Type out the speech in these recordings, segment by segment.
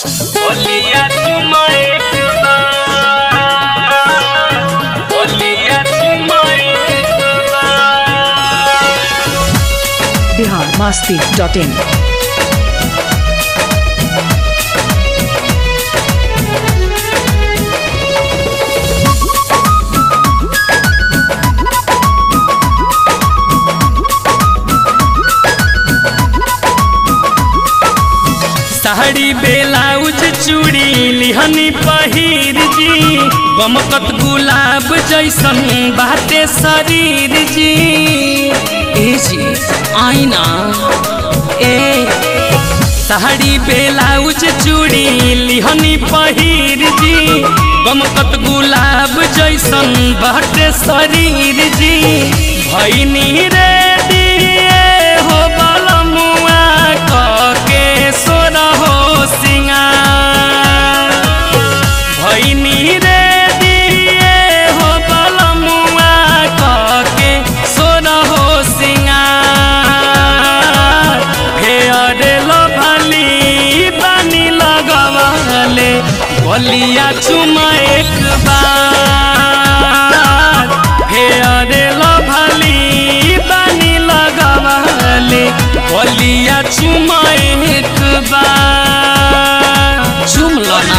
Olía chuma ekba Olía chuma ekba Bihar Masti dot in sari blouse चूड़ी लिहनी पहिर जी गमकत गुलाब जैसन बाटे शरीर जी ए जी आईना ए साड़ी बेलाउज चूड़ी लिहनी पहिर जी गमकत गुलाब जैसन बाटे शरीर जी भैनी रे दिए हो बलमुआ कके सोर हो सिंगार भैनी रे दिए हो बलमुआ कके सोर हो सिंगार फेयर लभली बानी लगवले बलिया चुमा एक बार फेयर लभली बानी लगवले बलिया चुमा एक बार चुम लो ना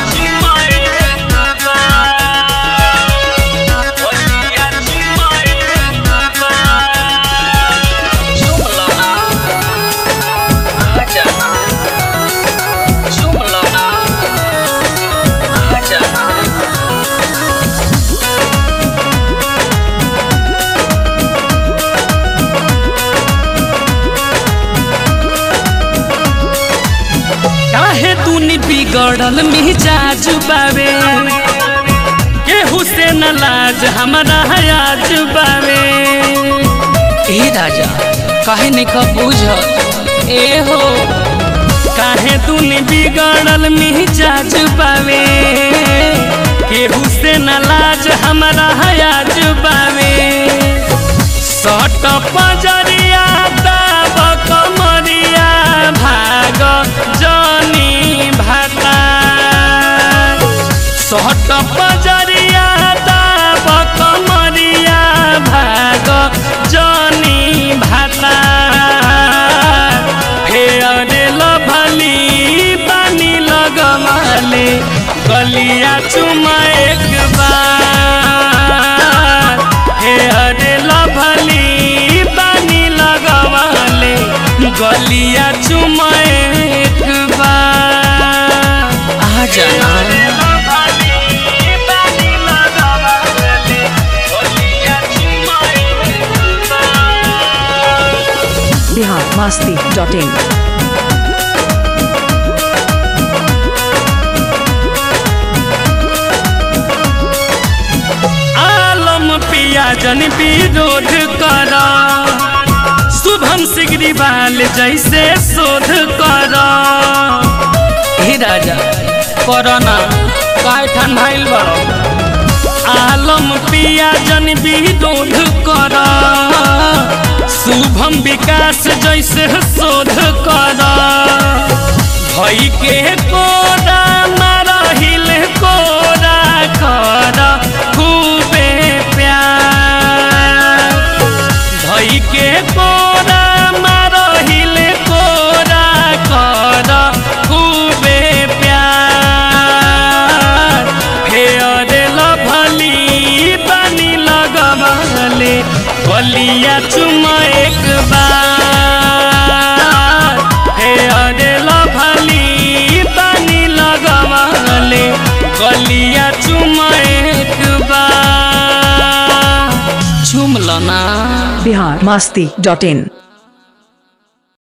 काहे तूनी बिगड़ल मिजाज बावे केहू से न लाज हमारा हयाज बावे ए राजा काहे नहीं खा बुझ ए हो काहे तूनी बिगड़ल मिजाज बावे केहू से न लाज हमारा हयाज बावे सट पजरिया दाब कमरिया भाग जनी भाता सट पजरिया दाब कमरिया भाग जनी भाता फेयर लभली बानी लगमाले गलिया चुमा एक बार फेयर लभली बानी लगवाले गलिया चुमा एक बार आ जाना बिहार मस्ती डॉट इन आलम पिया जन विरोध कर शुभम सिगरीवाल जैसे शोध कर हे राजा करना काय ठंडाइल बड़ो आलम पिया जन विरोध कर शुभम विकास जैसे शोध कर भई के कोरा मारहिल कोरा कर खूबे प्यार भई के कोरा मारहिल कोरा कर खूबे प्यार फेयर लभली बानी लगवले बलिया चुमा एक बार फेयर लभली बानी लगवले गलिया चुमा एक बार चुम लो ना बिहार मस्ती डॉट इन